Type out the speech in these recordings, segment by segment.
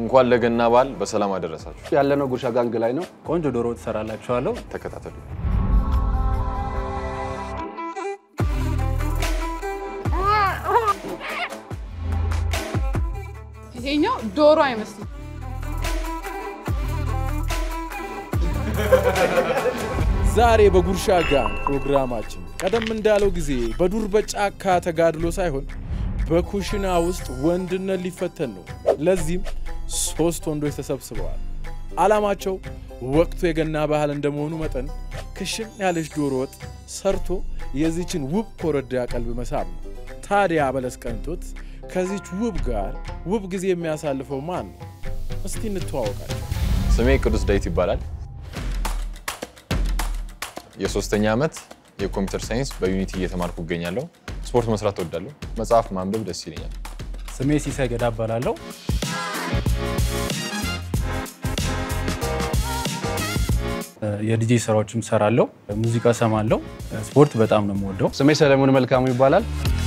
እንኳን ለገና በዓል በሰላም አደረሳችሁ። ያለነው ጉርሻ ጋንግ ላይ ነው። ቆንጆ ዶሮ ትሰራላችኋለሁ። ተከታተሉ። ይሄኛው ዶሮ አይመስልም። ዛሬ በጉርሻ ጋንግ ፕሮግራማችን ቀደም እንዳለው ጊዜ በዱር በጫካ ተጋድሎ ሳይሆን በኩሽና ውስጥ ወንድነት ሊፈተን ነው። ለዚህም ሶስት ወንዶች ተሰብስበዋል። ዓላማቸው ወቅቱ የገና ባህል እንደመሆኑ መጠን ክሽን ያለች ዶሮ ወጥ ሰርቶ የዚችን ውብ ኮረዳ ቀልብ መሳብ ነው። ታዲያ በለስ ቀንቶት ከዚች ውብ ጋር ውብ ጊዜ የሚያሳልፈው ማን ነው? እስቲ እንተዋወቃቸው። ስሜ ቅዱስ ዳዊት ይባላል። የሶስተኛ ዓመት የኮምፒውተር ሳይንስ በዩኒቲ እየተማርኩ እገኛለሁ። ስፖርት መስራት እወዳለሁ። መጽሐፍ ማንበብ ደስ ይለኛል። ስሜ ሲሳይ ገዳ እባላለሁ። የዲጄ ስራዎችም ሰራለሁ። ሙዚቃ ሰማለሁ። ስፖርት በጣም ነው የምወደው። ስሜ ሰለሞን መልካሙ ይባላል።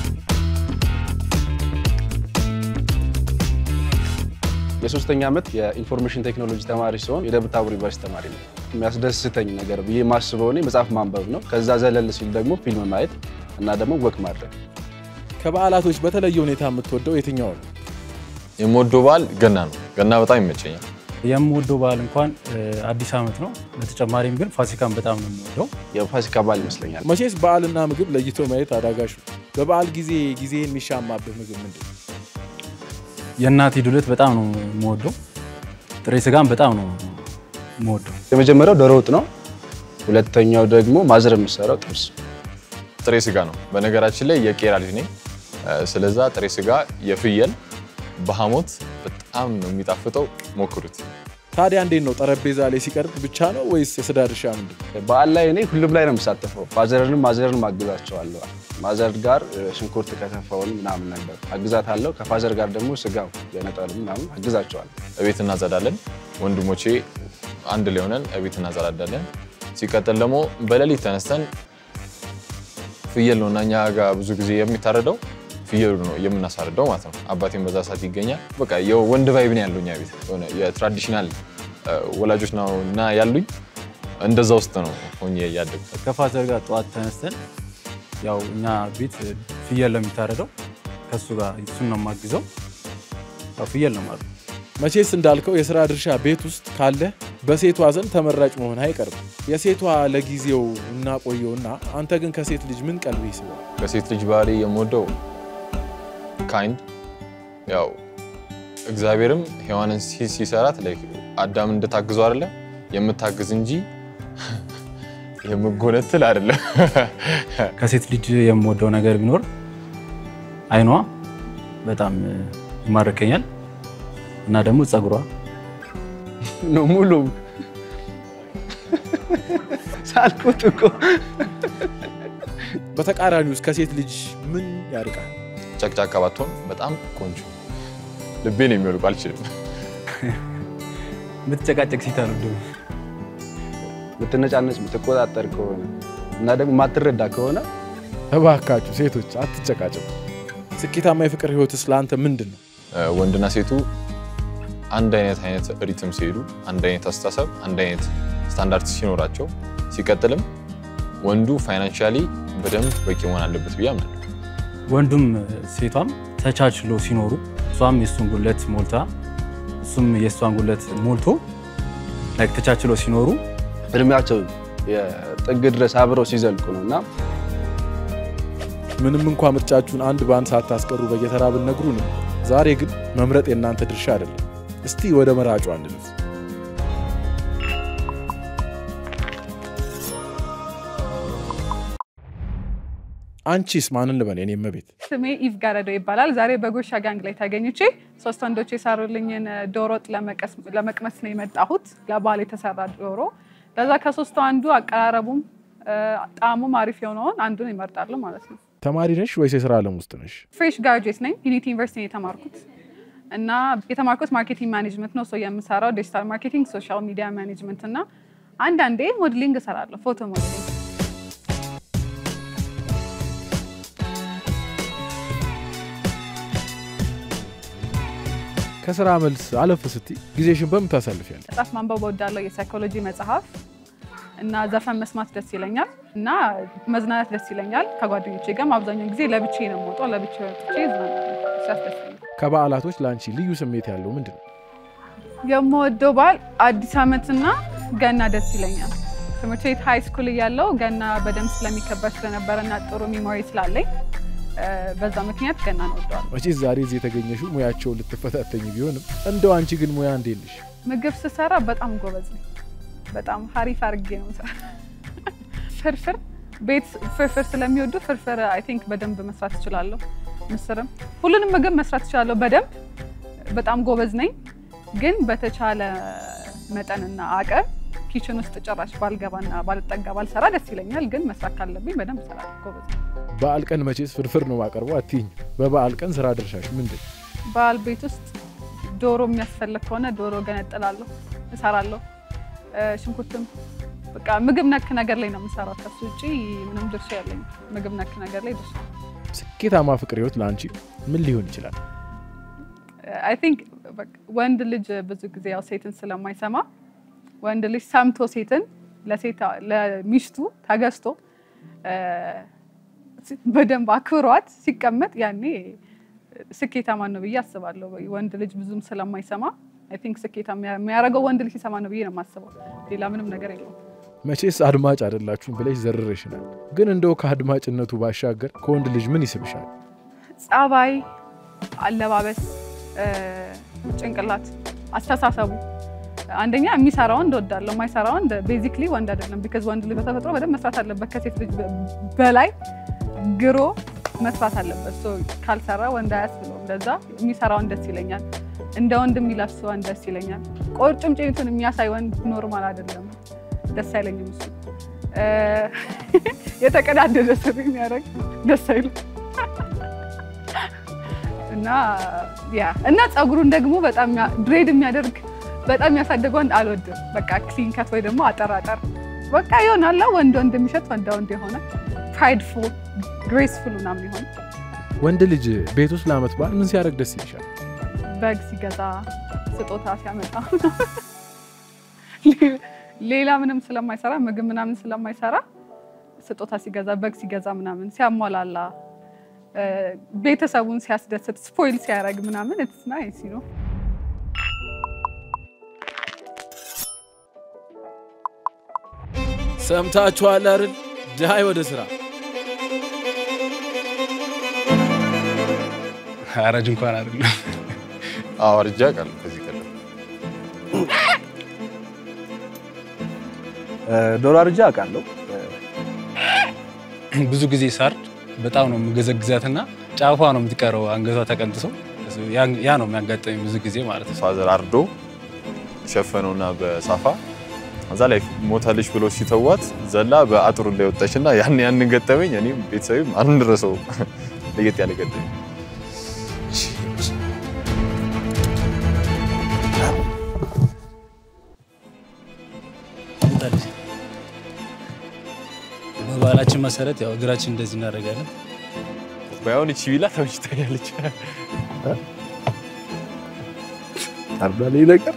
የሶስተኛ ዓመት የኢንፎርሜሽን ቴክኖሎጂ ተማሪ ሲሆን የደብረ ታቦር ዩኒቨርሲቲ ተማሪ ነው። የሚያስደስተኝ ነገር ብዬ የማስበው እኔ መጽሐፍ ማንበብ ነው። ከዛ ዘለል ሲል ደግሞ ፊልም ማየት እና ደግሞ ወክ ማድረግ። ከበዓላቶች በተለየ ሁኔታ የምትወደው የትኛው ነው? የምወደው በዓል ገና ነው። ገና በጣም ይመቸኛል። የምወደው በዓል እንኳን አዲስ ዓመት ነው። በተጨማሪም ግን ፋሲካን በጣም ነው የምወደው። የፋሲካ በዓል ይመስለኛል። መቼስ በዓልና ምግብ ለይቶ ማየት አዳጋሽ ነው። በበዓል ጊዜ ጊዜ የሚሻማብህ ምግብ ምንድን ነው? የእናቴ ዱለት በጣም ነው የምወደው። ጥሬ ስጋን በጣም ነው የምወደው። የመጀመሪያው ዶሮ ወጥ ነው። ሁለተኛው ደግሞ ማዘር የምሰራው ጥብስ። ጥሬ ስጋ ነው። በነገራችን ላይ የቄራ ልጅ ነኝ። ስለዛ ጥሬ ስጋ የፍየል በሐሞት በጣም ነው የሚጣፍጠው። ሞክሩት። ታዲያ እንዴት ነው ጠረጴዛ ላይ ሲቀርብ ብቻ ነው ወይስ የስጋ ድርሻ ምንድን ነው? በዓል ላይ እኔ ሁሉም ላይ ነው የምሳተፈው። ፋዘርንም ማዘርን አግዛቸዋለሁ። ማዘር ጋር ሽንኩርት ከተፈውን ምናምን ነገር አግዛታለሁ። ከፋዘር ጋር ደግሞ ስጋው የነጠሉ ምናምን አግዛቸዋለሁ። እቤት እናጸዳለን። ወንድሞቼ አንድ ላይ ሆነን እቤት እናጸዳዳለን። ሲቀጥል ደግሞ በሌሊት ተነስተን ፍየል ነው እና እኛ ጋር ብዙ ጊዜ የሚታረደው ፍየሉ ነው የምናሳርደው ማለት ነው። አባቴን በዛ ሰዓት ይገኛል። በቃ የወንድ ቫይብ ነው ያለው እኛ ቤት የሆነ የትራዲሽናል ወላጆች ነው እና ያሉኝ እንደዛ ውስጥ ነው ሆኜ ያደጉት። ከፋዘር ጋር ጠዋት ተነስተን ያው እኛ ቤት ፍየል ነው የሚታረደው። ከእሱ ጋር እሱን ነው የማግዘው። ያው ፍየል ነው ማለት መቼስ እንዳልከው የስራ ድርሻ ቤት ውስጥ ካለ በሴቷ ዘንድ ተመራጭ መሆን አይቀርም። የሴቷ ለጊዜው እናቆየውና አንተ ግን ከሴት ልጅ ምን ቀልብ ይስባል? ከሴት ልጅ ባህሪ የምወደው ካይንድ ያው እግዚአብሔርም ሔዋንን ሲ- ሲሰራት ላይ አዳም እንድታግዘው አይደለ የምታግዝ እንጂ የምጎነትል አይደለም። ከሴት ልጅ የምወደው ነገር ቢኖር አይኗ በጣም ይማርከኛል እና ደግሞ ጸጉሯ ነው ሙሉ ሳልኩት እኮ በተቃራኒ ውስጥ ከሴት ልጅ ምን ያርቃል? ጨቅጫቃ ባትሆን በጣም ቆንጆ ልቤን የሚወልቁ አልችልም። የምትጨቃጨቅ ሴት አልወድም። የምትነጫነጭ የምትቆጣጠር ከሆነ እና ደግሞ የማትረዳ ከሆነ እባካችሁ ሴቶች አትጨቃጨቁ። ስኬታማ የፍቅር ህይወትስ ለአንተ ምንድን ነው? ወንድና ሴቱ አንድ አይነት አይነት ሪትም ሲሄዱ፣ አንድ አይነት አስተሳሰብ፣ አንድ አይነት ስታንዳርድ ሲኖራቸው፣ ሲቀጥልም ወንዱ ፋይናንሻሊ በደንብ በቂ መሆን አለበት ብዬ አምናለሁ። ወንዱም ሴቷም ተቻችሎ ሲኖሩ እሷም የእሱን ጉለት ሞልታ እሱም የእሷን ጉለት ሞልቶ ላይክ ተቻችሎ ሲኖሩ እድሜያቸው የጥግ ድረስ አብረው ሲዘልቁ ነው እና ምንም እንኳ ምርጫችሁን አንድ በአንድ ሳታስቀሩ በየተራ ብትነግሩን፣ ዛሬ ግን መምረጥ የእናንተ ድርሻ አይደለም። እስቲ ወደ መራጯ እንለፍ። አንቺስ ማንን ልበል? የኔ እመቤት ስሜ ኢቭ ጋረዶ ይባላል። ዛሬ በጉርሻ ጋንግ ላይ ተገኝቼ ሶስት ወንዶች የሰሩልኝን ዶሮ ወጥ ለመቀስ- ለመቅመስ ነው የመጣሁት። ለበዓል የተሰራ ዶሮ። ለዛ ከሶስቱ አንዱ አቀራረቡም ጣዕሙም አሪፍ የሆነውን አንዱን ይመርጣሉ ማለት ነው። ተማሪ ነሽ ወይስ የስራ ዓለም ውስጥ ነሽ? ፍሬሽ ጋርጁዌት ነኝ። ዩኒቲ ዩኒቨርሲቲ ነው የተማርኩት እና የተማርኩት ማርኬቲንግ ማኔጅመንት ነው። ሰው የምሰራው ዲጂታል ማርኬቲንግ፣ ሶሻል ሚዲያ ማኔጅመንት እና አንዳንዴ ሞዴሊንግ እሰራለሁ፣ ፎቶ ሞዴሊንግ። ከስራ መልስ አለፍ ስትይ ጊዜሽን በምን ታሳልፊያለሽ? መጽሐፍ ማንበብ እወዳለሁ። የሳይኮሎጂ መጽሐፍ እና ዘፈን መስማት ደስ ይለኛል እና መዝናናት ደስ ይለኛል። ከጓደኞቼ ጋርም አብዛኛውን ጊዜ ለብቻዬ ነው የምወጣው። ለብቻዬ ወጥቼ እዝናናለሁ። እሱ ያስደስተኛል። ከበዓላቶች ለአንቺ ልዩ ስሜት ያለው ምንድን ነው? የምወደው በዓል አዲስ ዓመትና ገና ደስ ይለኛል። ትምህርት ቤት ሃይ ስኩል እያለው ገና በደንብ ስለሚከበር ስለነበረ እና ጥሩ ሚሞሪ ስላለኝ እ፣ በዛ ምክንያት ገና ነው ወደዋል። መቼስ ዛሬ እዚህ የተገኘሽው ሙያቸውን ልትፈታተኝ ቢሆንም እንደው አንቺ ግን ሙያ እንዴት ነሽ? ምግብ ስሰራ በጣም ጎበዝ ነኝ። በጣም ሀሪፍ አድርጌ ነው የምሰራ። ፍርፍር ቤት ፍርፍር ስለሚወዱ ፍርፍር አይ ቲንክ በደንብ መስራት እችላለሁ። ምስርም ሁሉንም ምግብ መስራት እችላለሁ በደንብ በጣም ጎበዝ ነኝ። ግን በተቻለ መጠንና አቅም ኪችን ውስጥ ጭራሽ ባልገባና ባልጠጋ ባልሰራ ደስ ይለኛል። ግን መስራት ካለብኝ በደንብ እሰራለሁ። ጎበዝ ነኝ። በዓል ቀን መቼስ ፍርፍር ነው ማቀርበው አትይኝ። በበዓል ቀን ስራ ድርሻሽ ምንድን ነው? በዓል ቤት ውስጥ ዶሮ የሚያስፈልግ ከሆነ ዶሮ ገነጥላለሁ፣ እሰራለሁ። እ፣ ሽንኩርትም በቃ ምግብ ነክ ነገር ላይ ነው የምሰራው። ከሱ ውጭ ምንም ድርሻ ያለኝ ምግብ ነክ ነገር ላይ ድርሻ ስኬታማ ፍቅር ህይወት ለአንቺ ምን ሊሆን ይችላል? አይ ቲንክ ወንድ ልጅ ብዙ ጊዜ ያው ሴትን ስለማይሰማ ወንድ ልጅ ሰምቶ ሴትን ለሴት ለሚስቱ ተገዝቶ እ፣ በደንብ አክብሯት ሲቀመጥ ያኔ ስኬታማ ነው ብዬ አስባለሁ። ወንድ ልጅ ብዙም ስለማይሰማ አይ ቲንክ ስኬታማ የሚያደርገው ወንድ ልጅ ሲሰማ ነው ብዬ ነው የማስበው። ሌላ ምንም ነገር የለውም። መቼስ አድማጭ አይደላችሁም ብለሽ ዘርረሽናል። ግን እንደው ከአድማጭነቱ ባሻገር ከወንድ ልጅ ምን ይስብሻል? ጸባይ፣ አለባበስ፣ እ፣ ጭንቅላት፣ አስተሳሰቡ አንደኛ የሚሰራ ወንድ እወዳለሁ። የማይሰራ ወንድ ቤዚክሊ ወንድ አይደለም። ቢካዝ ወንድ ልጅ በተፈጥሮ በደንብ መስራት አለበት። ከሴት ልጅ በ- በላይ ግሮ መስራት አለበት። ሶ ካልሰራ ወንድ አያስብለውም። ለዛ የሚሰራ ወንድ ደስ ይለኛል። እንደ ወንድ የሚለብስ ወንድ ደስ ይለኛል። ቁርጭምጭሚቱን የሚያሳይ ወንድ ኖርማል አይደለም፣ ደስ አይለኝም። እሱ እ፣ የተቀዳደደ ስር የሚያደርግ ደስ አይልም። እና ያ እና ፀጉሩን ደግሞ በጣም ድሬድ የሚያደርግ በጣም ያሳደገ ወንድ አልወድም። በቃ ክሊን ከት ወይ ደግሞ አጠራጠር በቃ ይሆናላ ወንድ ወንድ የሚሸት ወንዳ ወንድ የሆነ ፕራይድፉል ግሬስፉል ምናምን የሆነ ወንድ ልጅ ቤት ውስጥ ለዓመት በዓል ምን ሲያደርግ ደስ ይልሻል? በግ ሲገዛ ስጦታ ሲያመጣ ሌላ ምንም ስለማይሰራ ምግብ ምናምን ስለማይሰራ ስጦታ ሲገዛ በግ ሲገዛ ምናምን ሲያሟላላ እ፣ ቤተሰቡን ሲያስደስት ስፖይል ሲያደርግ ምናምን ኢትስ ናይስ ነው። ሰምታችኋል አይደል? ዳይ ወደ ስራ አራጅ እንኳን አይደለም። አዋርጃ ቃል ከዚህ ቀደም ዶሮ አርጃ አውቃለሁ። ብዙ ጊዜ ሳርድ በጣም ነው የምገዘግዛትና ጫፏ ነው የምትቀረው አንገቷ ተቀንጥሶ ያ- ያ ነው የሚያጋጠመኝ ብዙ ጊዜ ማለት ነው። ፋዘር አርዶ ሸፈነውና በሳፋ እዛ ላይ ሞታለች ብሎ ሲተዋት ዘላ በአጥሩ እንዳይወጣች እና ያን ያንን ገጠመኝ እኔም ቤተሰብም አንረሰው ለየት ያለ ገጠመኝ በባህላችን መሰረት ያው እግራችን እንደዚህ እናደርጋለን። ባይሆን እቺ ቢላ ተመችታኛለች። አርዳል ይህ ነገር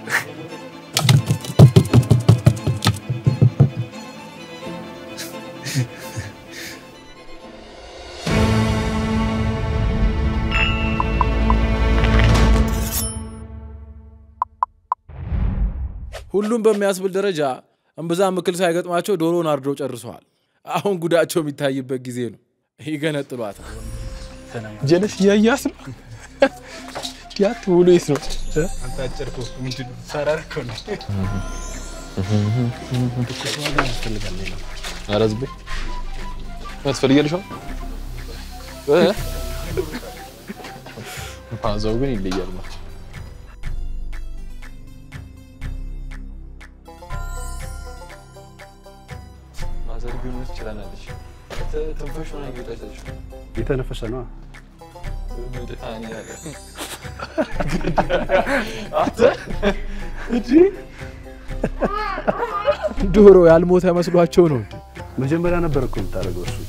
ሁሉም በሚያስብል ደረጃ እምብዛም ምክል ሳይገጥማቸው ዶሮን አርደው ጨርሰዋል። አሁን ጉዳቸው የሚታይበት ጊዜ ነው። ይገነጥሏታል። ጀለስ እያያስ ነው ዲያት ውሎ የት ነው? ኧረ ዝም በይ። ያስፈልጋልሽ አሁን? እ? ፋዛው ግን ይለያል ማለት ማዘር ግን ምን ትችላለች? ትንፋሽ ሆነ እየወጣች የተነፈሰ ነው። ዶሮ ያልሞተ መስሏቸው ነው እንዴ? መጀመሪያ ነበር እኮ የምታደርገው እሱ።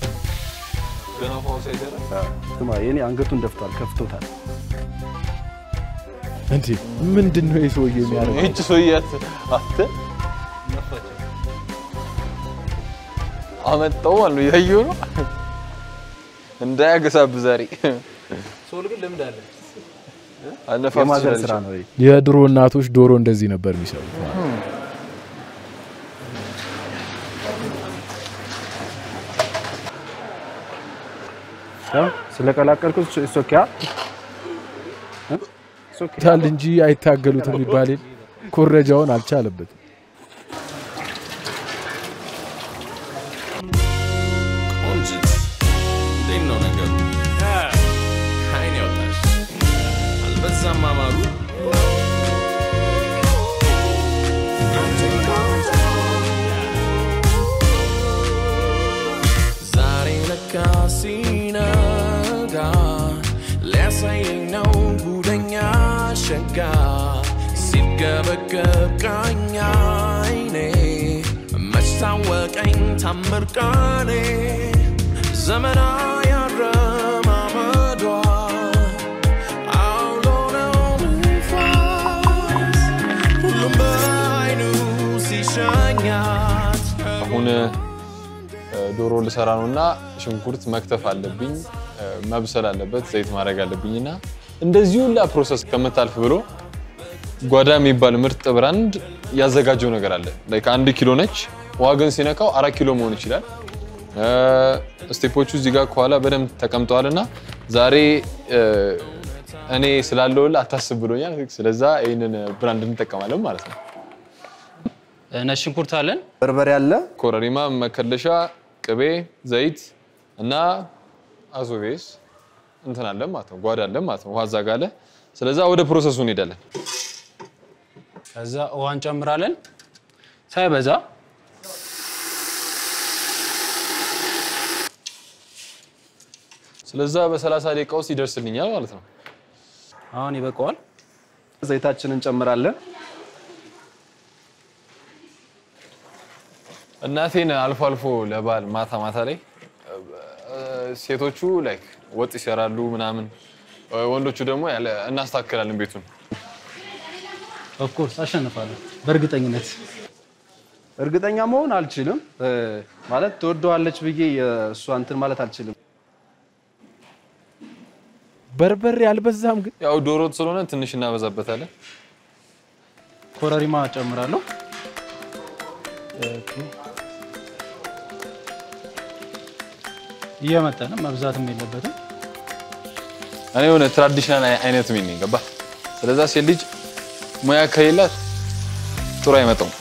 ስማ የኔ አንገቱን ደፍቷል፣ ከፍቶታል። እንዴ ምንድን ነው የሰውዬ የሚያደርገው? ይህች ሰውዬት አተ አመጣው ማለት ነው። እያየሁ ነው እንዳያገሳብ ዛሬ ሶል ግን ልምድ አለ። አነፋፍ የማዘር ትችላለች። ስራ ነው ይሄ። የድሮ እናቶች ዶሮ እንደዚህ ነበር የሚሰሩት። ያው ስለቀላቀልኩት ሶኪያ ታል እንጂ አይታገሉትም የሚባል የለ። ኮረጃውን አልቻለበትም። ቆንጅት እንዴት ነው ነገሩ? አይን ያውጣሽ አልበዛም አማሩ ዛሬ ለካ ሲነጋ ሊያሳየኝ ነው ጉደኛ ሸጋ ሲገበገብ ቃኝ አይኔ መች ታወቀኝ ታምር ቃኔ ዘመና ያረማመዷ አውሎ ነው ንፋስ ሁሉም በአይኑ ሲሸኛት አሁን እ፣ ዶሮ ልሰራ ነው እና ሽንኩርት መክተፍ አለብኝ፣ እ፣ መብሰል አለበት፣ ዘይት ማድረግ አለብኝ እና እንደዚህ ሁላ ፕሮሰስ ከምታልፍ ብሎ ጓዳ የሚባል ምርጥ ብራንድ ያዘጋጀው ነገር አለ። ላይክ አንድ ኪሎ ነች። ዋገን ሲነካው አራት ኪሎ መሆን ይችላል። እ፣ ስቴፖቹ እዚህ ጋር ከኋላ በደንብ ተቀምጠዋል እና ዛሬ እ፣ እኔ ስላለውል አታስብ ብሎኛል። ስለዛ ይህንን ብራንድ እንጠቀማለን ማለት ነው። ነጭ ሽንኩርት አለን። በርበሬ አለ። ኮረሪማ፣ መከለሻ፣ ቅቤ፣ ዘይት እና አዞቤስ እንትን አለ ማለት ነው። ጓዳ አለ ማለት ነው። ውሃ እዛ ጋ አለ። ስለዛ ወደ ፕሮሰሱ እንሄዳለን። ከዛ ውሃ እንጨምራለን ሳይበዛ። ስለዛ በ30 ደቂቃ ውስጥ ይደርስልኛል ማለት ነው። አሁን ይበቃዋል። ዘይታችንን እንጨምራለን። እናቴን አልፎ አልፎ ለበዓል ማታ ማታ ላይ እ፣ ሴቶቹ ላይክ ወጥ ይሰራሉ ምናምን፣ እ፣ ወንዶቹ ደግሞ ያለ እናስተካክላለን ቤቱን። ኦፍኮርስ አሸንፋለሁ በእርግጠኝነት። እርግጠኛ መሆን አልችልም እ፣ ማለት ትወደዋለች ብዬ የእሷ እንትን ማለት አልችልም። በርበሬ አልበዛም ግን ያው ዶሮ ወጥ ስለሆነ ትንሽ እናበዛበታለን። ኮረሪማ ጨምራለሁ። እየመጠነ መብዛትም የለበትም። እኔ የሆነ ትራዲሽናል አይነት ምን ገባ። ስለዛ ሴት ልጅ ሙያ ከሌላት ጥሩ አይመጣውም።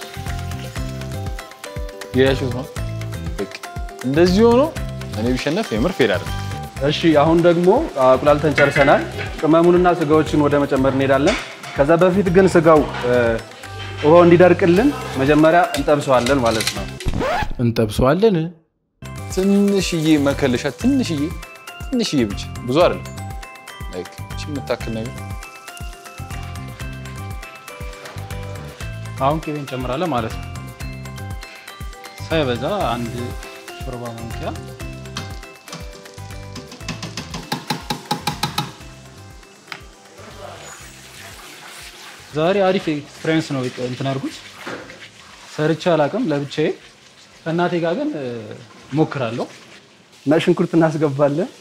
ያያችሁት ነው። በቃ እንደዚህ ሆኖ እኔ ቢሸነፍ የምር ፌል አይደለም። እሺ አሁን ደግሞ አቁላልተን ጨርሰናል። ቅመሙንና ስጋዎችን ወደ መጨመር እንሄዳለን። ከዛ በፊት ግን ስጋው እ፣ ውሃው እንዲደርቅልን መጀመሪያ እንጠብሰዋለን ማለት ነው። እንጠብሰዋለን። ትንሽዬ መከለሻ ትንሽዬ ትንሽዬ ብቻ ብዙ አይደለም። ላይክ እቺ የምታክል ነገር አሁን ቅቤ እንጨምራለን ማለት ነው። ሳይበዛ አንድ ሾርባ ማንኪያ ዛሬ አሪፍ ኤክስፒሪየንስ ነው እንትን አድርጉት። ሰርቼ አላውቅም ለብቻዬ። ከእናቴ ጋር ግን እ፣ ሞክራለሁ። ነጭ ሽንኩርት እናስገባለን።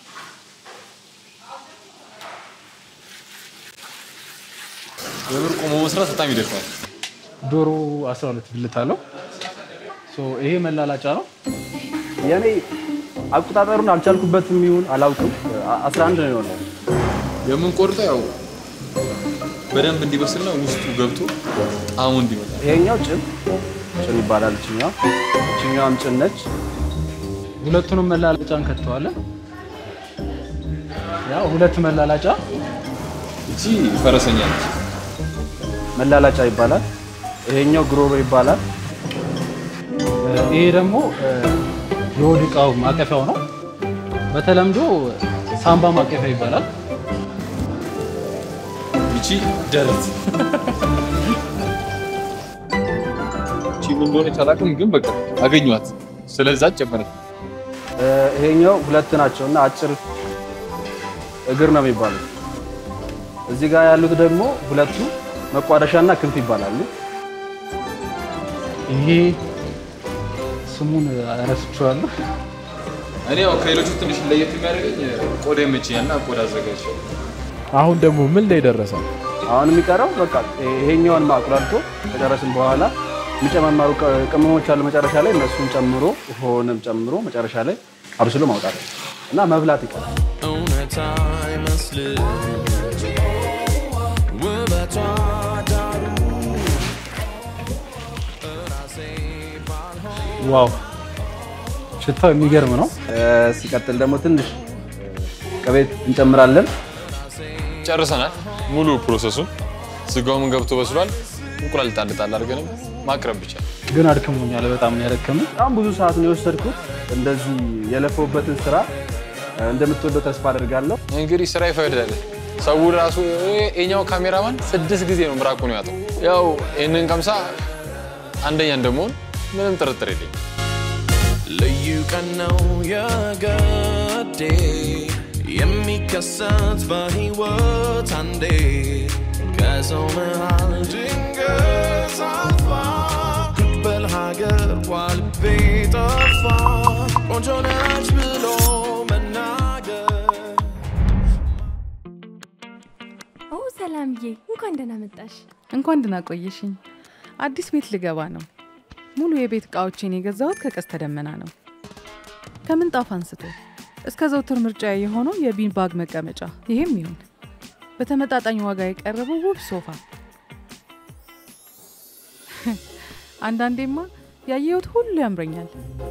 የምር ቆሞ መስራት በጣም ይደክማል። ዶሮ 12 ብልት አለው። ሶ ይሄ መላላጫ ነው። የኔ አቆጣጠሩን አልቻልኩበትም ይሁን አላውቅም። አ- 11 ነው የሆነው። የምንቆርጠው ያው በደንብ እንዲበስልና ውስጡ ገብቶ ጣዕሙ እንዲመጣ ይሄኛው ጭን ጭን ይባላል። እችኛዋ እችኛዋም ጭን ነች። ሁለቱንም መላላጫ እንከተዋለን። ያው ሁለት መላላጫ እቺ ፈረሰኛ ነች። መላላጫ ይባላል። ይሄኛው ግሮሮ ይባላል። እ፣ ይሄ ደግሞ እ፣ የሆድ ዕቃው ማቀፊያው ነው። በተለምዶ ሳምባ ማቀፊያ ይባላል። ይቺ ደረት እቺ ምን እንደሆነች አላውቅም፣ ግን በቃ አገኘኋት። ስለዛ ጨመረ። እ፣ ይሄኛው ሁለት ናቸው እና አጭር እግር ነው የሚባለው። እዚህ ጋር ያሉት ደግሞ ሁለቱ መቋደሻና ክንፍ ይባላሉ። ይሄ ስሙን ረስቼዋለሁ። እኔ ያው ከሌሎቹ ትንሽ ለየት የሚያደርገኝ ቆዳ ይመቸኛል እና ቆዳ አዘጋጅ አሁን ደግሞ ምን ላይ ደረሰ? አሁን የሚቀረው በቃ ይሄኛውን ማቁላልቶ ከጨረስን በኋላ የሚጨማመሩ ቅ- ቅመሞች አሉ መጨረሻ ላይ እነሱን ጨምሮ ውሃውንም ጨምሮ መጨረሻ ላይ አብስሎ ማውጣት እና መብላት ይቀራል። እውነት አይመስልም ውበቷ ዳሩ ራሴ ባልሆን ዋው ሽታው የሚገርም ነው። እ፣ ሲቀጥል ደግሞ ትንሽ ቅቤ እንጨምራለን። ጨርሰናል። ሙሉ ፕሮሰሱን ስጋውም ገብቶ በስሏል። እንቁላል ጣል ጣል አድርገንም ማቅረብ ብቻ። ግን አድክሞኛል። በጣም ነው ያደከመኝ። በጣም ብዙ ሰዓት ነው የወሰድኩት። እንደዚህ የለፈውበትን ስራ እ፣ እንደምትወደው ተስፋ አድርጋለሁ። እንግዲህ ስራ ይፈቅዳል። ሰው ራሱ የኛው ካሜራማን ስድስት ጊዜ ነው ምራቁ ነው ያጠው። ያው ይህንን ቀምሳ አንደኛ እንደመሆን ምንም ጥርጥር የለኝም። ልዩ ቀን ነው የገዴ የሚከሰት በሕይወት አንዴ ከሰው መሃል ድንገት አልፋ በል ሀገር ዋልቤ ጠፋ ቆንጆ ነች ብሎ መናገር ኦ ሰላምዬ፣ እንኳን ደህና መጣሽ። እንኳን ደህና ቆየሽኝ። አዲስ ቤት ልገባ ነው። ሙሉ የቤት እቃዎቼን የገዛሁት ከቀስተ ደመና ነው። ከምንጣፍ አንስቶ እስከ ዘውትር ምርጫ የሆነው የቢን ባግ መቀመጫ፣ ይሄም ይሁን በተመጣጣኝ ዋጋ የቀረበው ውብ ሶፋ። አንዳንዴማ ያየሁት ሁሉ ያምረኛል።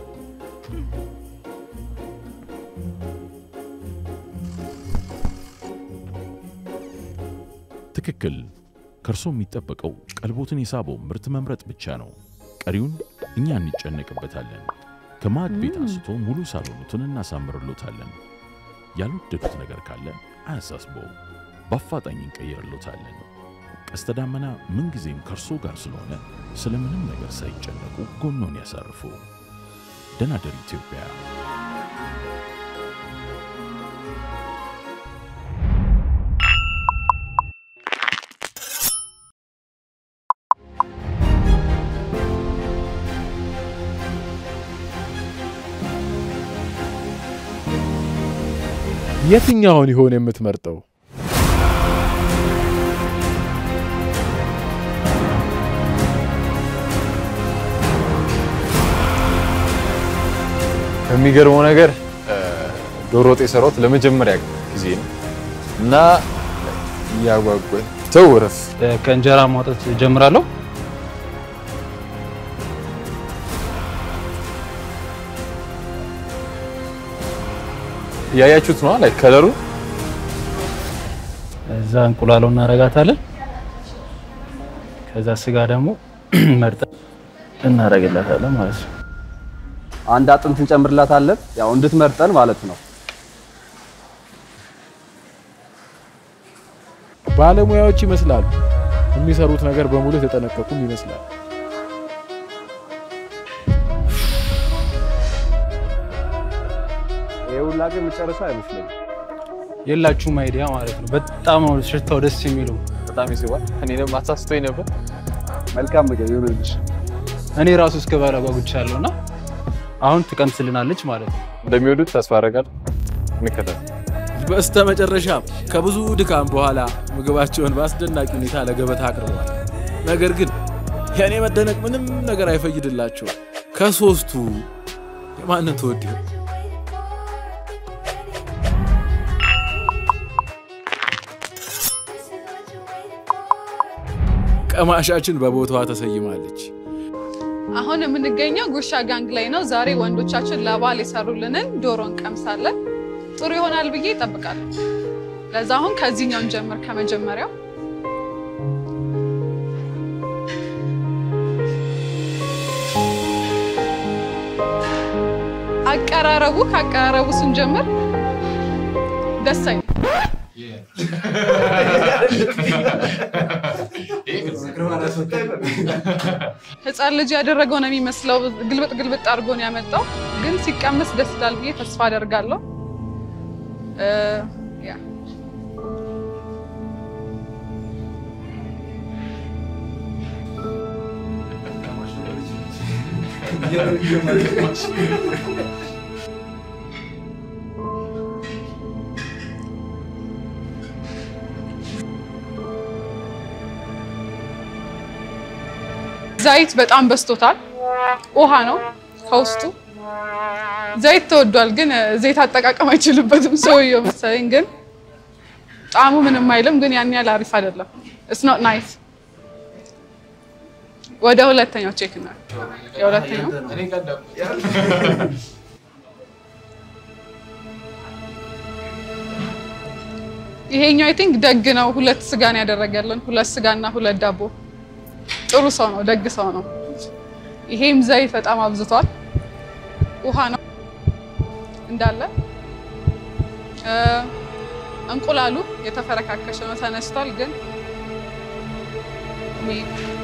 ትክክል። ከእርሶ የሚጠበቀው ቀልቦትን የሳበው ምርት መምረጥ ብቻ ነው። ቀሪውን እኛ እንጨነቅበታለን። ከማዕድ ቤት አንስቶ ሙሉ ሳሎኑትን እናሳምርሎታለን። ያልወደዱት ነገር ካለ አያሳስበው፣ በአፋጣኝ እንቀይርሎታለን። ቀስተ ዳመና ምንጊዜም ከእርሶ ጋር ስለሆነ ስለምንም ነገር ሳይጨነቁ ጎኖን ያሳርፉ። ደናደር ኢትዮጵያ የትኛውን ይሆን የምትመርጠው? የሚገርመው ነገር እ፣ ዶሮ ወጥ የሰራሁት ለመጀመሪያ ጊዜ ነው እና እያጓጓኝ ተው እረፍ። ከእንጀራ ማውጣት ጀምራለሁ። እያያችሁት ነዋ ላይ ከለሩ እዛ እንቁላሎ እናረጋታለን። ከዛ ስጋ ደግሞ መርጠን እናረግላታለን ማለት ነው። አንድ አጥንት እንጨምርላታለን፣ ያው እንድትመርጠን ማለት ነው። ባለሙያዎች ይመስላሉ። የሚሰሩት ነገር በሙሉ የተጠነቀቁም ይመስላል። ይሄ ሁላ ግን የምጨርሰው አይመስለኝም። የላችሁም አይዲያ ማለት ነው። በጣም ነው ሽታው ደስ የሚለው። በጣም ይስባል። እኔ ደግሞ አሳስቶኝ ነበር። መልካም ምግብ ይሁንልሽ። እኔ ራሱ እስከ ባላ ጓጉቻለሁ እና አሁን ትቀምስልናለች ማለት ነው። እንደሚወዱት ተስፋ አደርጋለሁ። እንከታተል። በስተ መጨረሻም ከብዙ ድካም በኋላ ምግባቸውን በአስደናቂ ሁኔታ ለገበታ አቅርበዋል። ነገር ግን የእኔ መደነቅ ምንም ነገር አይፈይድላቸውም። ከሶስቱ የማንን ትወድ ይሆን? ቀማሻችን በቦታዋ ተሰይማለች። አሁን የምንገኘው ጉርሻ ጋንግ ላይ ነው። ዛሬ ወንዶቻችን ለበዓል የሰሩልንን ዶሮ እንቀምሳለን። ጥሩ ይሆናል ብዬ እጠብቃለሁ። ለዛ አሁን ከዚህኛው እንጀምር። ከመጀመሪያው አቀራረቡ ከአቀራረቡ ስንጀምር ደስ አይልም። ህፃን ልጅ ያደረገው ነው የሚመስለው። ግልብጥ ግልብጥ አድርጎ ነው ያመጣው፣ ግን ሲቀመስ ደስ ይላል ብዬ ተስፋ አደርጋለሁ። እ፣ ያ ዘይት በጣም በዝቶታል። ውሃ ነው ከውስጡ። ዘይት ተወዷል፣ ግን ዘይት አጠቃቀም አይችልበትም ሰውየው መሰለኝ። ግን ጣዕሙ ምንም አይልም፣ ግን ያን ያህል አሪፍ አይደለም። ኢትስ ኖት ናይስ። ወደ ሁለተኛው ቼክ እና የሁለተኛው ይሄኛው አይ ቲንክ ደግ ነው። ሁለት ስጋን ያደረገልን ሁለት ስጋና ሁለት ዳቦ። ጥሩ ሰው ነው፣ ደግ ሰው ነው። ይሄም ዘይት በጣም አብዝቷል። ውሃ ነው እንዳለ። እ እንቁላሉ የተፈረካከሸ ነው፣ ተነስቷል። ግን ሚ-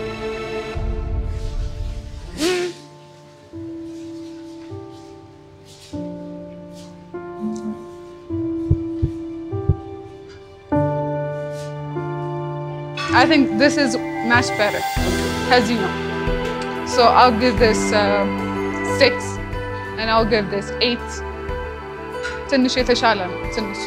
I think this is much better ከዚህ ነው so I'll give this uh, six and I'll give this eight ትንሽ የተሻለ ነው ትንሽ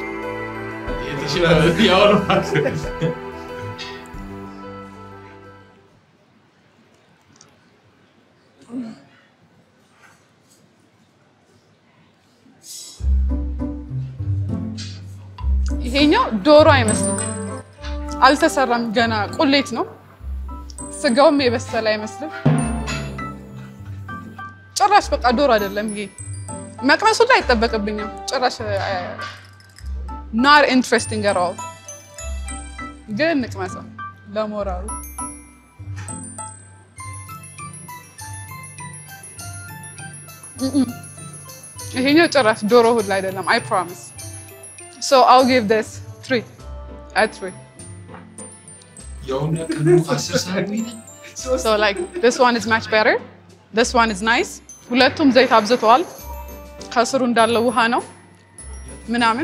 ይሄኛው ዶሮ አይመስልም አልተሰራም ገና ቁሌት ነው ስጋውም የበሰለ አይመስልም ጭራሽ በቃ ዶሮ አይደለም ይሄ መቅመሱ ላይ አይጠበቅብኝም ጭራሽ ናር ኢንትረስቲንግ አራው ግን እንቅመሰው ለሞራሉ እም። ይሄኛው ጭራሽ ዶሮ ሁላ አይደለም አይ ፕሮሚስ ሶ አል ጊቭ ዲስ ትሪ አት ትሪ So like this one is much better. This one is nice. ሁለቱም ዘይት አብዝተዋል። ከስሩ እንዳለው ውሃ ነው ምናምን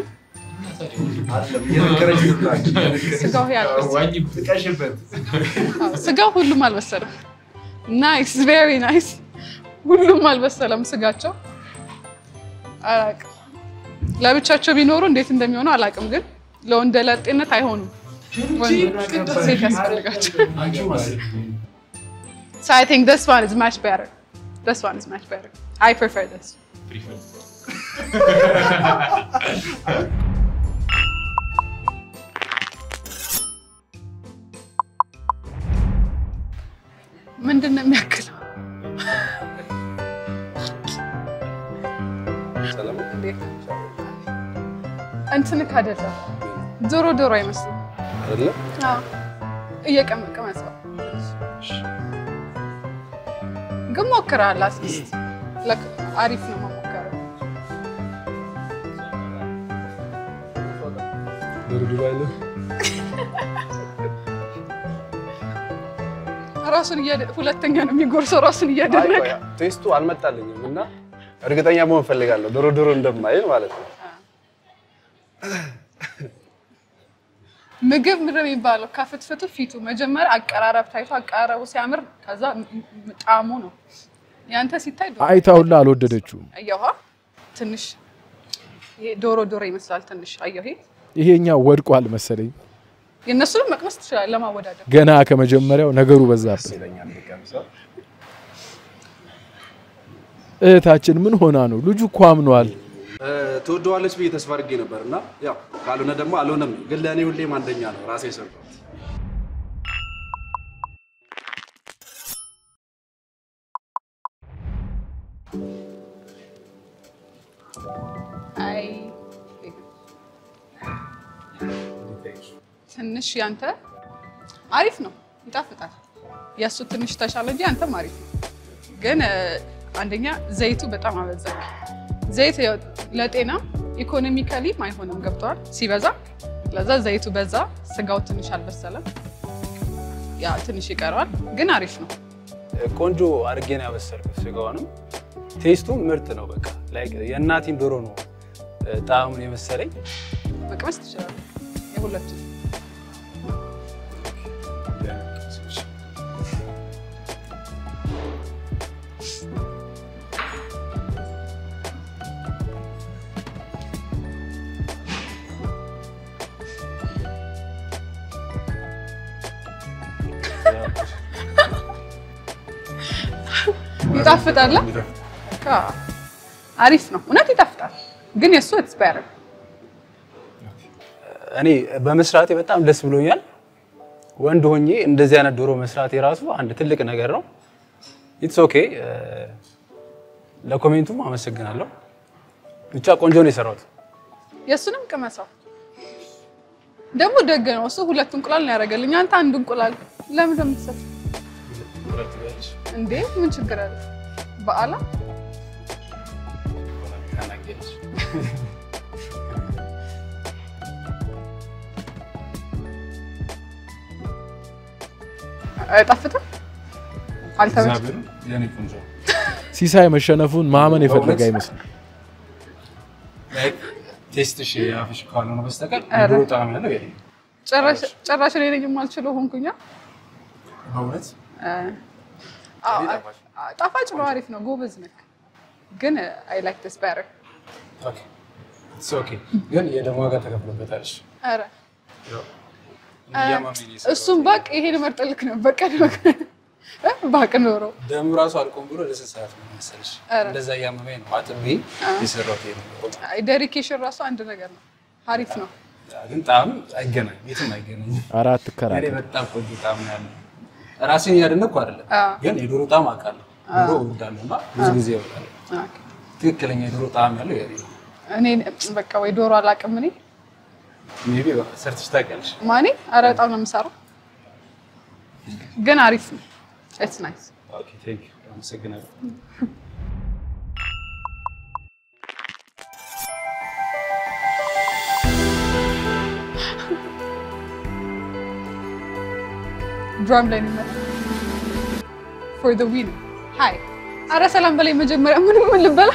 ስጋው ይሄ አልበሰለም። አዎ፣ ስጋው ሁሉም አልበሰለም። ናይስ ቬሪ ናይስ። ሁሉም አልበሰለም ስጋቸው። አላቅም ለብቻቸው ቢኖሩ እንዴት እንደሚሆኑ አላቅም፣ ግን ለወንደ ለጤነት አይሆኑም። ወንድ ሴት ያስፈልጋቸው። So I think this one is much better. This one is much better. I prefer this. ምንድን ነው የሚያክለው? እንዴት ነው? እንትንክ አይደለም ዶሮ ዶሮ አይመስልም። አይደለ? አዎ፣ እየቀመቀመ ሰው ግን ሞክረሃል። አትሊስት ለክ- አሪፍ ነው መሞከር። ድርድሩ አይልም። ራሱን እያደ- ሁለተኛ ነው የሚጎርሰው ራሱን አይ እያደረገ ቆይ፣ ቴስቱ አልመጣልኝም እና እርግጠኛ መሆን ፈልጋለሁ ዶሮ ዶሮ እንደማይል ማለት ነው። ምግብ ምንድን ነው የሚባለው? ከፍትፍቱ ፊቱ መጀመሪያ አቀራረብ ታይቶ አቀራረቡ ሲያምር ከዛ ም- ም- ጣዕሙ ነው። ያንተ ሲታይ ዶሮ አይታውላ አልወደደችውም። አየኋ ትንሽ ይሄ ዶሮ ዶሮ ይመስላል ትንሽ አየሁ። ይሄ ይሄኛ ወድቋል መሰለኝ። የእነሱንም መቅመስ ትችላለህ ለማወዳደር። ገና ከመጀመሪያው ነገሩ በዛብን። ይለኛል ቢቀምሰው። እህታችን ምን ሆና ነው? ልጁ እኮ አምኗል። እ፣ ትወደዋለች ብዬ ተስፋ አድርጌ ነበር እና ያው ካልሆነ ደግሞ አልሆነም። ግን ለእኔ ሁሌም አንደኛ ነው ራሴ የሰራሁት። አይ ትንሽ ያንተ አሪፍ ነው፣ ይጣፍጣል። የእሱ ትንሽ ተሻለ እንጂ አንተም አሪፍ ነው። ግን እ፣ አንደኛ ዘይቱ በጣም አበዛ። ዘይት ያው ለጤና ኢኮኖሚካሊም አይሆንም፣ ገብተዋል ሲበዛ። ለዛ ዘይቱ በዛ፣ ስጋው ትንሽ አልበሰለም። ያ ትንሽ ይቀረዋል፣ ግን አሪፍ ነው። ቆንጆ አድርጌ ነው ያበሰልኩት። ስጋውንም ቴስቱም ምርጥ ነው። በቃ ላይክ የእናቴን ዶሮ ነው እ፣ ጣዕሙን የመሰለኝ። መቅመስ ትችላለህ የሁለቱ ይጣፍጣል። አ፣ አሪፍ ነው እውነት ይጣፍጣል። ግን የእሱ ኢትስ ቤተር እኔ በመስራቴ በጣም ደስ ብሎኛል። ወንድ ሆኜ እንደዚህ አይነት ዶሮ መስራቴ ራሱ አንድ ትልቅ ነገር ነው። ኢትስ ኦኬ። ለኮሜንቱም አመሰግናለሁ። ብቻ ቆንጆ ነው የሰራሁት። የእሱንም ቅመሰው። ደግሞ ደግ ነው እሱ ሁለት እንቁላል ነው ያደረገልኝ። አንተ አንድ እንቁላል ለምን እንደምትሰጥ እንዴ? ምን ችግር አለ? በዓላ አይጣፍጥም? አልተመቸኝም። ሲሳይ መሸነፉን ማመን የፈለገ አይመስልም። ቴስትሽ አፍሽ ካልሆነ በስተቀር ኧረ። ዶሮ ጣዕም ያለው የለም። ጭራሽ ጭራሽ እኔ ነኝ የማልችለው ሆንኩኛ። በእውነት አዎ፣ አ- ጣፋጭ ነው፣ አሪፍ ነው፣ ጎበዝ ነህ። ግን አይ ላይክ ዲስ ቤተር። ኦኬ ኢትስ ኦኬ። ግን የደም ዋጋ ተከፍሎበታል። እሺ። ኧረ እያማመኝ ነው የሰራሁት። እሱም ባቅ ይሄን መርጠልክ ነበር ቀን ባቅ ኖሮ ደሙ ራሱ አልቆም ብሎ ለስንት ሰዓት ነው መሰለሽ? ኧረ። እንደዛ እያመመኝ ነው አጥቤ የሰራሁት ይሄ ነው። ዴዲኬሽን ራሱ አንድ ነገር ነው። አሪፍ ነው። ግን ጣዕም አይገናኝ፣ የትም አይገናኝም። አራት እኔ ከራከር በጣም ቆንጆ ጣዕም ነው ያለው። ራሴን እያደነኩ አይደለም፣ አዎ። ግን የዶሮ ጣዕም አውቃለሁ። ዶሮ እወዳለሁ እና ብዙ ጊዜ እወዳለሁ። ኦኬ። ትክክለኛ የዶሮ ጣዕም ያለው ይሄ ነው። እኔ በቃ ወይ ዶሮ አላውቅም እኔ ሜይ ቢ ሰርተሽ ታውቂያለሽ። ማኔ ኧረ በጣም ነው የምሰራው፣ ግን አሪፍ ነው። ኢትስ ናይስ። ኦኬ ቴንክ ዩ አመሰግናለሁ። ድራም ላይ ነው ፎር ዘ ዊን ሃይ አረ ሰላም በላይ መጀመሪያ ምንም ምን ልበላ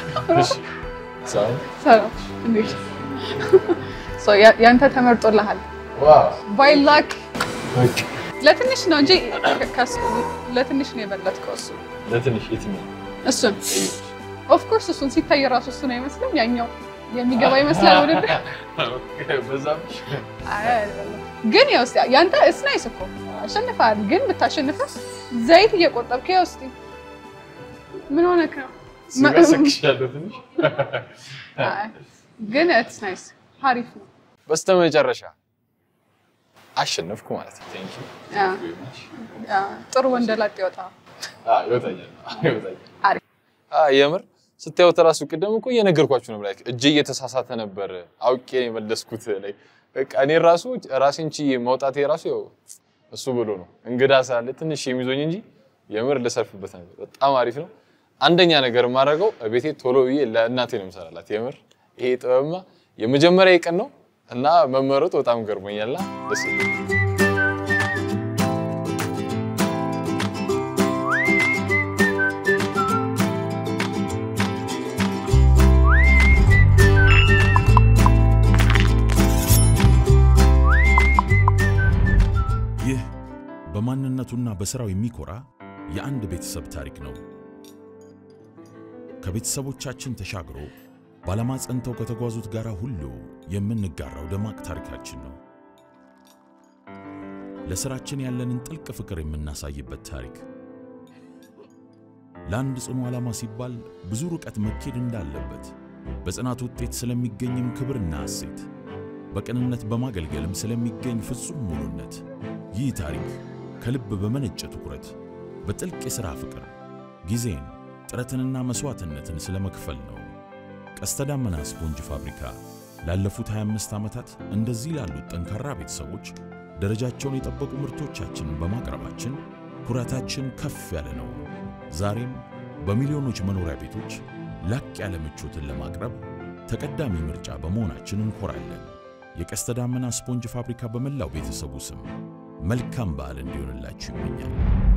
ሰላም እንዴት ሶ ያ- ያንተ ተመርጦልሃል ባይ ላክ ለትንሽ ነው እንጂ ከሱ ለትንሽ ነው የበለጥከው እሱ ለትንሽ የትኛው እሱን ኦፍ ኮርስ እሱን ሲታይ ራሱ እሱን አይመስልም ያኛው የሚገባ ይመስላል ውድድር በዛብሽ አይ አይደለም። ግን ያው እስኪ ያንተ እስ ናይስ እኮ አሸንፈሃል። ግን ብታሸንፈስ ዘይት እየቆጠብክ ያው እስኪ ምን ሆነክ ነው? ሲመሰክሻለሁ ትንሽ አይ፣ ግን ኢትስ ናይስ አሪፍ ነው። በስተመጨረሻ አሸነፍኩ ማለት ነው። ቴንክ ዩ ያ፣ ያ፣ ጥሩ ወንደላጤ ይወጣ። ይወጣኛል ይወጣኛል። አሪፍ አ የምር ስታዩት እራሱ ቅድም እኮ እየነገርኳችሁ ነው። ላይክ እጄ እየተሳሳተ ነበር አውቄ ነው የመለስኩት። ላይ በቃ እኔ ራሱ ራሴን ችዬ መውጣቴ ራሱ ያው እሱ ብሎ ነው እንግዳ ስላለ ትንሽ የሚዞኝ እንጂ የምር ልሰርፍበት ነበር። በጣም አሪፍ ነው። አንደኛ ነገር የማደርገው ቤቴ ቶሎ ብዬ ለእናቴ ነው የምሰራላት። የምር ይሄ ጥበብማ የመጀመሪያ ቀን ነው እና መመረጡ በጣም ገርሞኛልና ደስ ይላል። ይህ በማንነቱና በሥራው የሚኮራ የአንድ ቤተሰብ ታሪክ ነው። ከቤተሰቦቻችን ተሻግሮ በዓላማ ጸንተው ከተጓዙት ጋር ሁሉ የምንጋራው ደማቅ ታሪካችን ነው። ለሥራችን ያለንን ጥልቅ ፍቅር የምናሳይበት ታሪክ። ለአንድ ጽኑ ዓላማ ሲባል ብዙ ርቀት መኬድ እንዳለበት፣ በጽናት ውጤት ስለሚገኝም ክብርና እሴት፣ በቅንነት በማገልገልም ስለሚገኝ ፍጹም ሙሉነት ይህ ታሪክ ከልብ በመነጨ ትኩረት በጥልቅ የሥራ ፍቅር ጊዜን ጥረትንና መሥዋዕትነትን ስለ መክፈል ነው። ቀስተ ደመና ስፖንጅ ፋብሪካ ላለፉት 25 ዓመታት እንደዚህ ላሉት ጠንካራ ቤተሰቦች ደረጃቸውን የጠበቁ ምርቶቻችንን በማቅረባችን ኩራታችን ከፍ ያለ ነው። ዛሬም በሚሊዮኖች መኖሪያ ቤቶች ላቅ ያለ ምቾትን ለማቅረብ ተቀዳሚ ምርጫ በመሆናችን እንኮራለን። የቀስተ ደመና ስፖንጅ ፋብሪካ በመላው ቤተሰቡ ስም መልካም በዓል እንዲሆንላችሁ ይመኛል።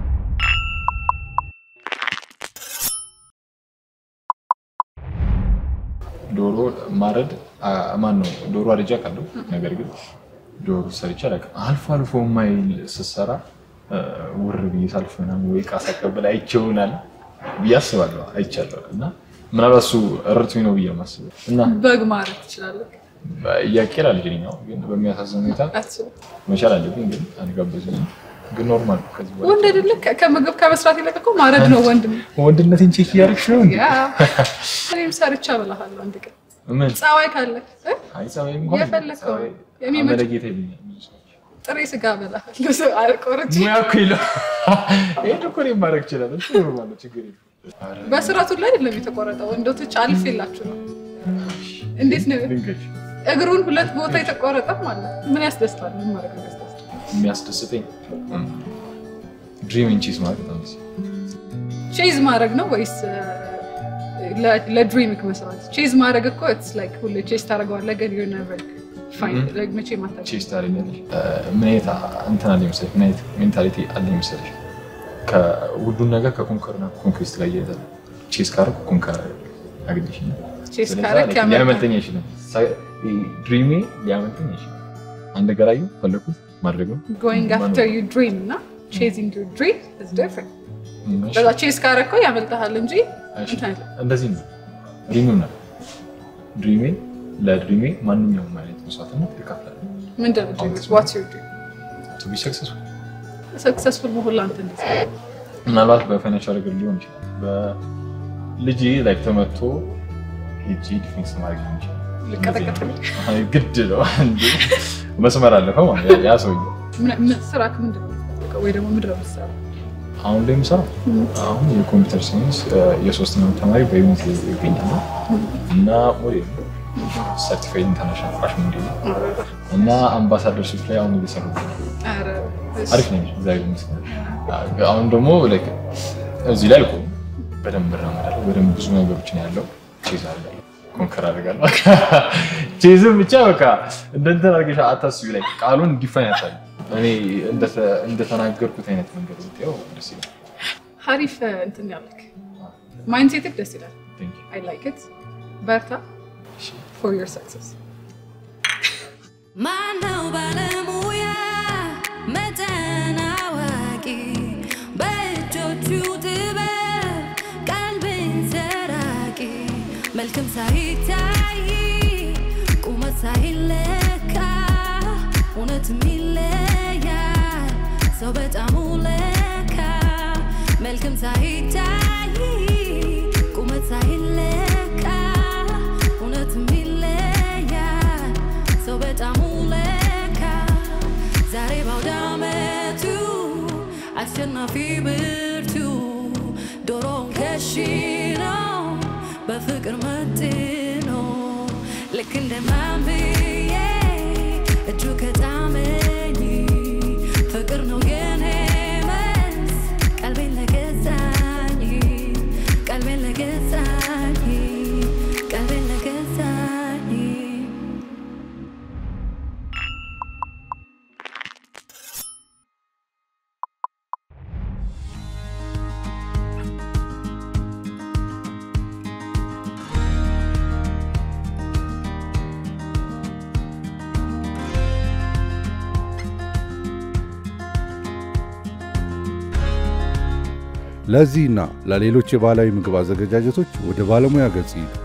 ዶሮ ማረድ ማን ነው? ዶሮ አርጃ ቃለሁ። ነገር ግን ዶሮ ሰርቼ አላውቅም። አልፎ አልፎ የማይል ስሰራ ውር ብዬ ሳልፍ ምናምን ወይ ዕቃ ሳቀብል አይቼው ይሆናል ብዬ አስባለሁ። አይቻለሁ እና ምናልባት እሱ እርቱኝ ነው ብዬ የማስበው እና በግ ማረት ትችላለህ። እያቄር አልጅኛው ግን በሚያሳዝን ሁኔታ አትችልም። መቻል አለብኝ ግን አልጋበዙኝም። ግን ኖርማል ነው ከዚህ በኋላ ወንድ አይደለ ከ- ከምግብ ከመስራት ይልቅ እኮ ማረድ ነው ወንድ ነው። ወንድነቴን ቼክ እያደረግሽ ነው እንዴ? ያ እኔም ሰርቻ እበላሃለሁ አንድ ቀን ምን ጸባይ ካለ እ? አይ ጸባይ እንኳን የፈለግከው ጸባይ የሚመች አመለጌታ ይሉኛል ብዙ ሰዎች። ጥሬ ስጋ እበላሃለሁ ሰው አልቆርጬ ሙያ እኮ ይለው ይሄን እኮ እኔም ማድረግ እችላለሁ። እሱ ኖርማል ነው፣ ችግር የለም። ኧረ በስራቱ ላይ አይደለም የተቆረጠው። ወንዶች አልፍ የላችሁ ነው። እንዴት ነው ድንገት እግሩን ሁለት ቦታ የተቆረጠ ማለት ምን ያስደስታል? ምን ማድረግ ነው ያስደስታል? የሚያስደስተኝ ድሪም ኢን ቺዝ ማለት በጣም ደስ ይላል። ቼዝ ማድረግ ነው ወይስ ለ- ለድሪምክ መስራት? ቼዝ ማድረግ እኮ ኢትስ ላይክ ሁሌ ቼዝ ታደርገዋለህ ግን ዩ ኔቨር ፋይንድ ላይክ መቼ ማታ ቼስ ታደርጊያለሽ። ምን አይነት እንትን አለኝ መሰለሽ? ምን አይነት ሜንታሊቲ አለኝ መሰለሽ? ከሁሉን ነገር ከኮንከርና ኮንኩስት ጋር እያያዛል። ቼስ ካረኩ ኮንከር አግኝሽ ቼዝ ካረክ ያመልጣል። ሊያመልጠኝ አይችልም። ድሪሜ ሊያመልጠኝ አይችልም። አንድ ነገር አየሁ ፈለኩት ማድረግ ነው። ጎይንግ አፍተር ዩ ድሪም እና ቼዚንግ ዩ ድሪም ኢዝ ዲፍረንት። በዛ ቼዝ ካረከው ያመልጥሃል እንጂ እሺ፣ እንትን አይልም። እንደዚህ ነው ድሪሜም ነው። ድሪሜ ለድሪሜ ማንኛውም አይነት መስዋዕትነት እከፍላለሁ። ምንድን ነው ድሪም? ዋትስ ዩር ድሪም? ቱ ቢ ሰክሰስፉል ሰክሰስፉል መሆን ለአንተ እንዴት ነው? ምናልባት በፋይናንሻል ነገር ሊሆን ይችላል። በልጅ ላይ ተመቶ ሄጂ ዲፌንስ ማድረግ ሊሆን ይችላል። ልቀጠቀጥ አይ፣ ግድ ነው እንዴ! መስመር አለፈ ማለት ያ- ያ ሰውዬ። ምን- ምን- ስራክ ምንድን ነው? ወይ ደግሞ ምንድን ነው የምትሰራው? አሁን ላይ የምሰራው አሁን የኮምፒውተር ሳይንስ የሶስተኛ ዓመት ተማሪ በዩኒት ይገኛል እና ሞዴል ሰርቲፋይድ ኢንተርናሽናል ፋሽን ሞዴል ነው እና አምባሳደር ሺፕ ላይ አሁን እየሰሩ ነው። ኧረ አሪፍ ነው እግዚአብሔር ይመስገን። አሁን ደግሞ like እዚህ ላይ አልቆም በደንብ እራመዳለሁ። በደንብ ብዙ ነገሮችን ያለው ቼዝ አደርጋለሁ፣ ኮንከር አደርጋለሁ። ቼዝም ብቻ በቃ እንደ እንትን አድርገሽ አታስቢ። ላይ ቃሉን ዲፋይን ያታል እኔ እንደተ- እንደተናገርኩት አይነት መንገድ ብታየው ደስ ይላል። ሀሪፍ እንትን ያለክ ማይንድሴትክ ደስ ይላል። Thank you። አይ ላይክ ኢት። በርታ ፎር ዮር ሰክሰስ። ማነው ባለሙያ መጠን አዋቂ በእጆቹ ጥበብ ቀልብን ሰራቂ መልክም ሳይታይ ቁመት ሳይለካ እውነትም ይለያል ሰው በጣም ለካ መልክም ሳይታይ ቁመት ሳይለካ እውነትም ይለያል ሰው በጣም ለካ ዛሬ ባውደ ዓመቱ አሸናፊ ብርቱ ዶሮን ከሽነው በፍቅር መጥኖ ልክ እንደ ማንብዬ እጁ ከጣመኝ ፍቅር ነው የኔ መልስ ቀልቤን ለገዛኝ ቀልቤን ለገዛኝ ቀልቤን ለገዛኝ ለዚህና ለሌሎች የባህላዊ ምግብ አዘገጃጀቶች ወደ ባለሙያ ገጽ ይሂዱ።